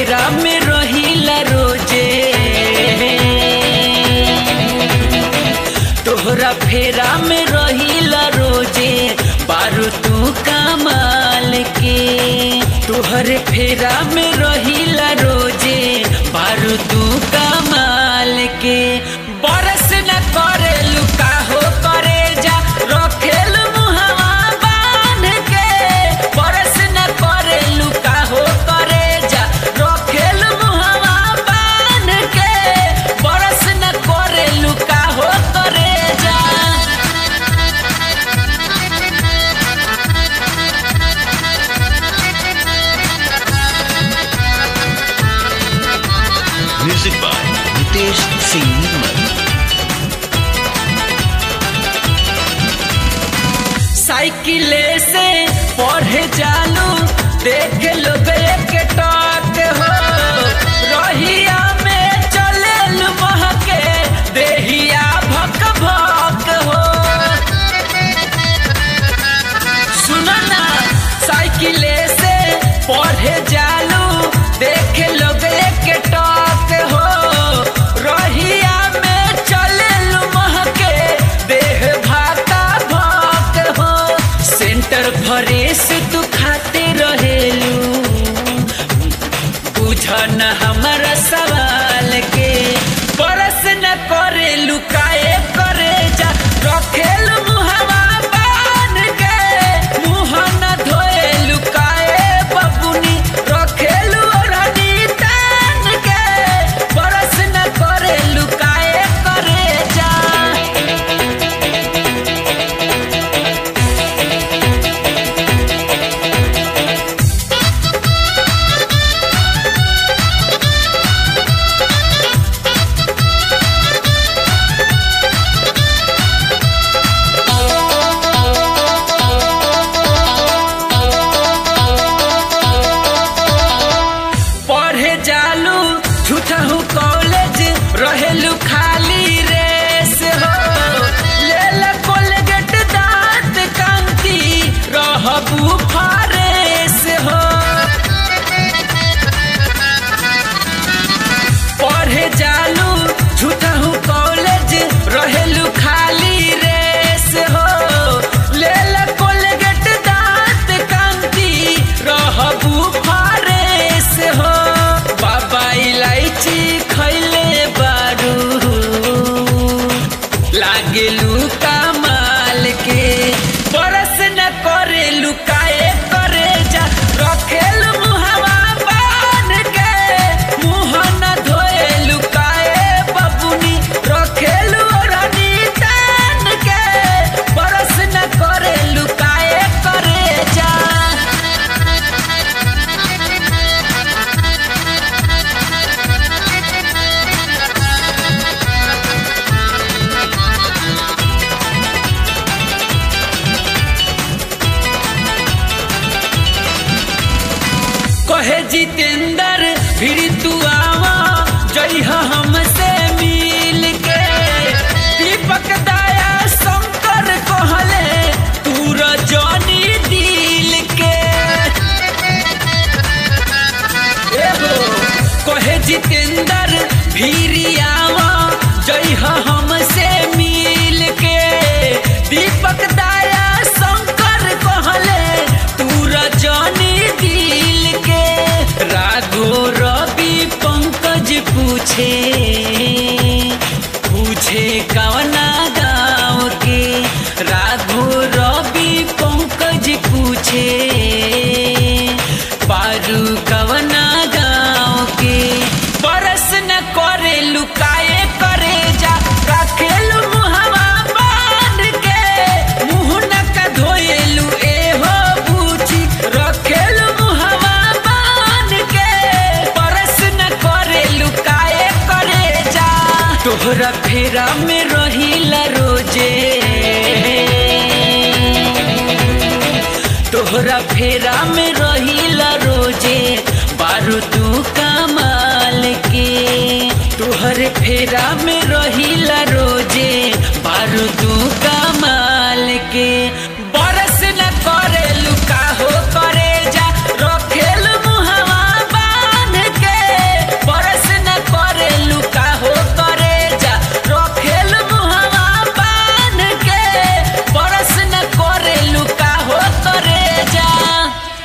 फेरा में रहिला रोजे तोहरा फेरा में रहिला रोजे बारू तू कमाल के तोहरे फेरा में रहिला रोजे बारू तू कमाल के बरस न करे लुका हो करे जा रखेल मुहवा बांध के बरस न करे लुका हो करे जा रखेल मुहवा बांध के बरस न करे लुका हो करे जा Music by Nitesh Singh Nirmal. साइकिले से पढ़े जालू देख लोग एक टक हो रहिया में चले महके देहिया भक भक हो सुनो ना साइकिले से पढ़े जालू देख लोग एक टक हो रहिया में चले महके देह भाका भक हो सेंटर फरेस तू खाते रहेलू बुझ न हमारा सवाल के परस न करे लुकाए करे जा रखेल मुहवा बान के मुंह न धोए लुकाए बबुनी रखेल ओढ़नी तान के परस न करे लुकाए करे जा पढ़े जालू झूठहू कॉलेज रहेलू खाली रेस हो लेल कोलगेट दांत कांति रहबू फारेस हो पढ़े जालू झूठहू कॉलेज रहेलू खाली रेस हो लेल कोलगेट दांत कांति रहबू फारेस हो बाबा इलायची खैले बारू लागेलू कमाल के बरस न करे लुकाए करे जा रखेल मुहवा बान के मुंह न धोए लुकाए बबुनी रखेल ओढ़नी तान के बरस न करे लुकाए करे जा कहे जितेंद्र फिर तू आवा जई हमसे मिल के दीपक दाया शंकर कहले तू रजनी दिल के एहो कहे जितेंद्र फिर आवा जई हमसे मिल के दीपक दाया शंकर कहले तू रजनी दिल के राघो रवि पंकज पूछे पूछे कवना गाँव के राघो रवि पंकज पूछे पारू कवना गाँव के बरस न करे लुकाए करे जा रखेलू मुहवा बांध के मुंह न का धोएलू एहो बूची रखेलू मुहवा बांध के बरस न करे लुकाए करे जा तोहरा फेरा में रहिला रोजे तोहरा फेरा में